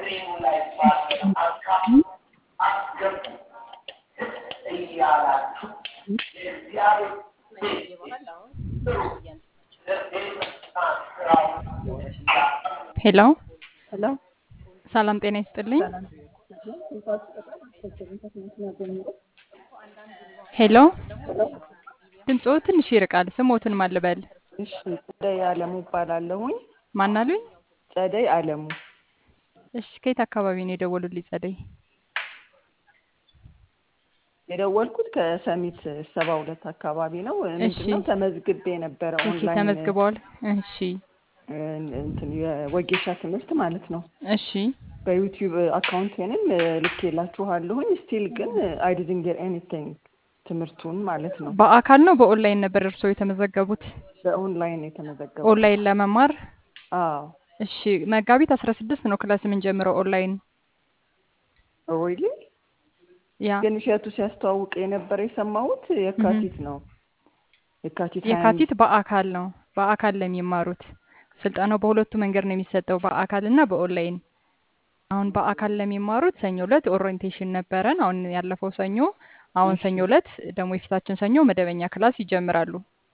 ሄሎ ሄሎ ሰላም ጤና ይስጥልኝ። ሄሎ ድምፅዎ ትንሽ ይርቃል። ስሞትን ማን ልበል? እሺ ጸደይ አለሙ እባላለሁኝ። ማን አሉኝ? ጸደይ አለሙ እሺ ከየት አካባቢ ነው የደወሉልኝ? ጸደይ የደወልኩት ከሰሚት ሰባ ሁለት አካባቢ ነው። ምንድነው ተመዝግቤ ነበረ እሺ ኦንላይን ተመዝግበዋል። እሺ እንትን የወጌሻ ትምህርት ማለት ነው። እሺ በዩቲዩብ አካውንቴንም ልኬላችኋለሁኝ። ስቲል ግን አይ ዲድንት ጌት ኤኒቲንግ ትምህርቱን ማለት ነው። በአካል ነው በኦንላይን ነበር እርስዎ የተመዘገቡት? በኦንላይን የተመዘገቡ ኦንላይን ለመማር አዎ እሺ መጋቢት አስራ ስድስት ነው ክላስ የምንጀምረው ኦንላይን ሪሊ ያ ግን እሸቱ ሲያስተዋውቅ የነበረ የሰማሁት የካቲት ነው። የካቲት ሀያ የካቲት በአካል ነው በአካል ለሚማሩት ስልጠናው በሁለቱ መንገድ ነው የሚሰጠው በአካል እና በኦንላይን አሁን በአካል ለሚማሩት ሰኞ ዕለት ኦሪየንቴሽን ነበረን አሁን ያለፈው ሰኞ አሁን ሰኞ ዕለት ደግሞ የፊታችን ሰኞ መደበኛ ክላስ ይጀምራሉ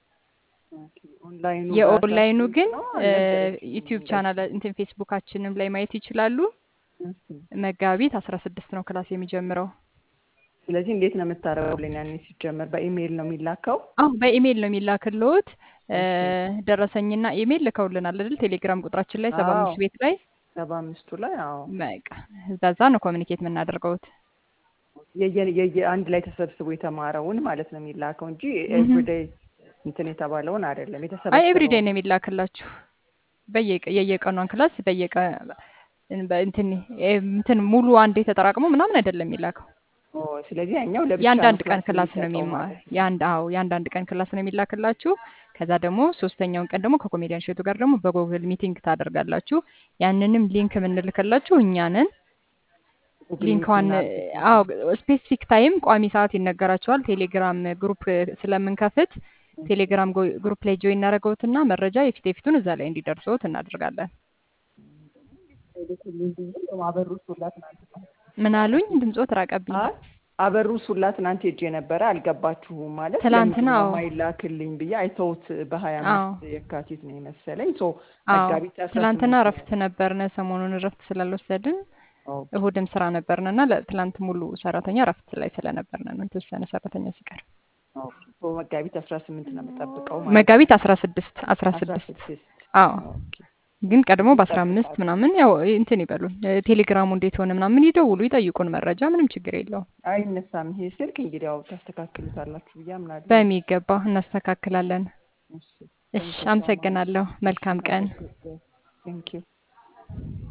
ኦንላይኑ የኦንላይኑ ግን ነው ዩቲዩብ ቻናል እንትን ፌስቡካችንም ላይ ማየት ይችላሉ መጋቢት አስራ ስድስት ነው ክላስ የሚጀምረው ስለዚህ እንዴት ነው የምታደርጉልኝ? ያኔ ሲጀመር በኢሜይል ነው የሚላከው? አሁ በኢሜይል ነው የሚላክልዎት ደረሰኝና ኢሜይል ልከውልናል አይደል ቴሌግራም ቁጥራችን ላይ ሰባ አምስት አዎ። ቤት ላይ ሰባ አምስቱ ላይ አዎ። በቃ በዛ ነው ኮሚኒኬት የምናደርገውት የየ- የየ- አንድ ላይ ተሰብስቦ የተማረውን ማለት ነው የሚላከው እንጂ ኤቭሪዴይ እንትን የተባለውን አይደለም። አይ የተሰበሰበው ኤቭሪዴይ ነው የሚላክላችሁ በየቀ- የየቀኗን ክላስ በየቀ እንትን እንትን ሙሉ አንዴ ተጠራቅሞ ምናምን አይደለም የሚላከው ኦ፣ ስለዚህ ያኛው ለብቻ የአንዳንድ ነው ቀን ክላስ ክላስ ነው የሚሰጠው የሚማር ማለት ነው። የአንድ አዎ የአንዳንድ ቀን ክላስ ነው የሚላክላችሁ ከዛ ደግሞ ሶስተኛውን ቀን ደግሞ ከኮሜዲያን ሸቱ ጋር ደግሞ በጎግል ሚቲንግ ታደርጋላችሁ ያንንም ሊንክ የምንልክላችሁ እኛ ነን ጉግል ሊንኳን ሚት አዎ ስፔሲፊክ ታይም ቋሚ ሰዓት ይነገራቸዋል ቴሌግራም ግሩፕ ስለምንከፍት ቴሌግራም ጎ- ግሩፕ ላይ ጆይን እናደርገውትና መረጃ የፊት የፊቱን እዛ ላይ እንዲደርሰዎት እናደርጋለን አበሩ ሱላ ትናንት ምን አሉኝ ድምፆት ራቀብኝ አይ አበሩ ሱላ ትናንት ሄጄ ነበረ። አልገባችሁም ማለት ትላንትና ለምንድን ነው አዎ። የማይላክልኝ ብዬ አይተውት በሀያ አዎ። አምስት የካቲት ነው የመሰለኝ ሶ አዎ መጋቢት አስራ ትላንትና ስምንት እረፍት ነበርነ ሰሞኑን እረፍት ስላልወሰድን ኦኬ። እሁድም ስራ ነበርነ እና ለትላንት ሙሉ ሰራተኛ እረፍት ላይ ስለነበርነ ነው የተወሰነ ሰራተኛ ሲቀር ኦኬ። ሶ መጋቢት አስራ ስምንት ነው የምጠብቀው ማለት መጋቢት አስራ ስድስት አስራ አስራ ስድስት ስድስት አዎ ኦኬ። ግን ቀድሞ በአስራ አምስት እጠብቃለሁ። ምናምን ያው እንትን ይበሉን ቴሌግራሙ እንዴት ሆነ ምናምን ይደውሉ ይጠይቁን መረጃ ምንም ችግር የለውም አይነሳም ይሄ ስልክ እንግዲህ ያው ታስተካክሉታላችሁ ብዬ አምናለሁ። በሚገባ እናስተካክላለን እሺ እሺ አመሰግናለሁ መልካም ቀን ቴንክ ዩ